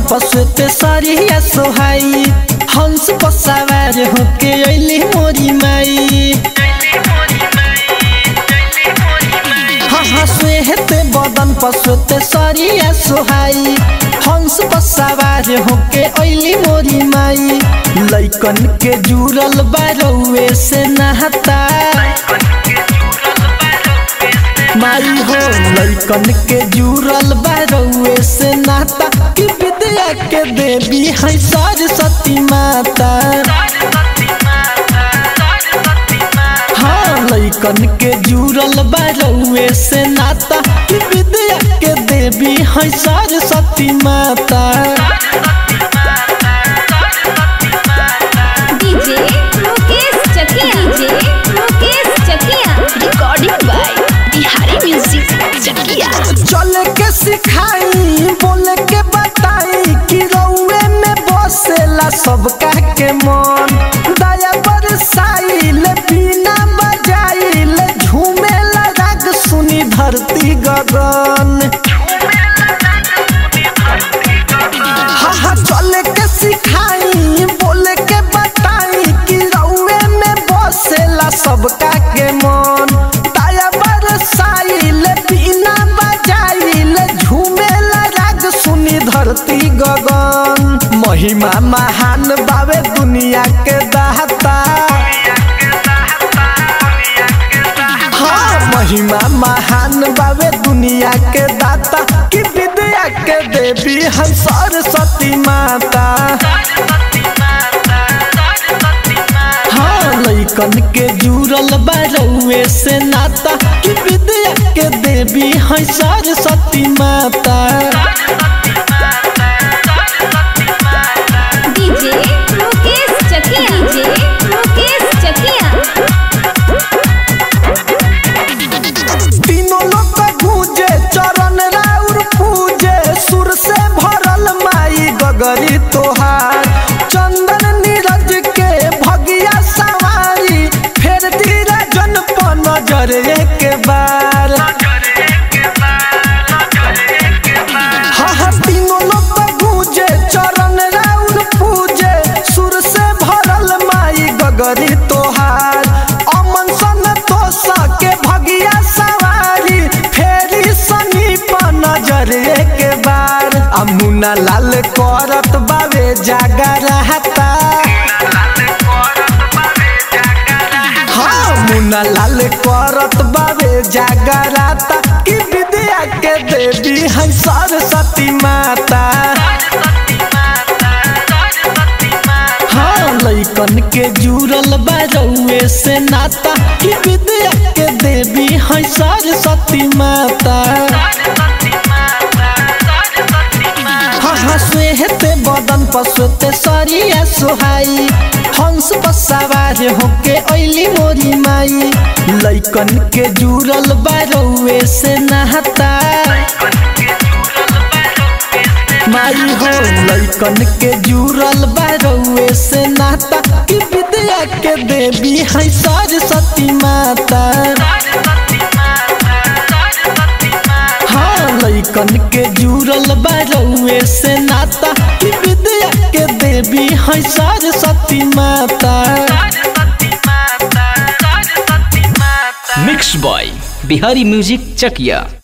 पसुते सरिया सोहाई हंस पर सवार होके अइली मोरी माई हाँ हाँ स्वेहते बदन पसुते सरिया सोहाई हंस पर सवार होके अइली मोरी माई लैकन के जुड़ल बारौए से नहता माई हो लैकन के जुड़ल बारौए से नाता कि विद्या के देवी है सरस्वती माता हाँ लैकन के जुड़ल बारौए से नाता कि विद्या के देवी है सरस्वती माता DJ Mukesh Chakia DJ Mukesh Chakia recording by Bihari music Chakia चल के सिखाई बोल के बताई कि रउए में बसेला सबका के मन दया बरसाई ले बिना बजाई ले झूमेला राग सुनी धरती गगन हाँ हाँ चल के सिखाई बोल के बताई कि रउए में बसेला सबका के मन दया बरसाई ले बिना बजाई ले झूमेला राग सुनी धरती गगन महिमा महान बावे दुनिया के दाता हाँ महिमा महान बावे दुनिया के दाता कि विद्या के देवी हम सरस्वती माता हाँ लैकन के जुड़ल बारौए से नाता कि विद्या के देवी है सरस्वती माता डीजे मुकेश चकिया डीजे मुकेश चकिया तीनों लोग गूंजे चरण राउर पूजे सुर से भरल माई गगरी तोहार चंदन नीरज के भगिया सवारी फेर दीरा जन पर नजर एक बार हाँ हाँ तीनों लोग गूंजे चरण राउर पूजे सुर से भरल माई गगरी तोहार अमन सन तो सके भगिया सवारी फेरी सनी पर नजर एक बार अमुना लाल करत बावे जागा रहता हाँ मुना लाल करत बावे जागा रहता कि विद्या के देवी है सरस्वती माता हाँ लैकन के जुड़ल बारौए से नाता कि विद्या के देवी है सरस्वती माता हाँ हाँ स्वेहते बदन पसुते सरिया सोहाई हंस पर सवार होके अइली मोरी माई लैकन के जुड़ल बारौए से नहता माई हो लैकन के जुड़ल बारौए से नाता कि विद्या के देवी है सरस्वती माता हाँ लैकन के जुड़ल बारौए से नाता कि विद्या के देवी है सरस्वती माता mix by Bihari music Chakiya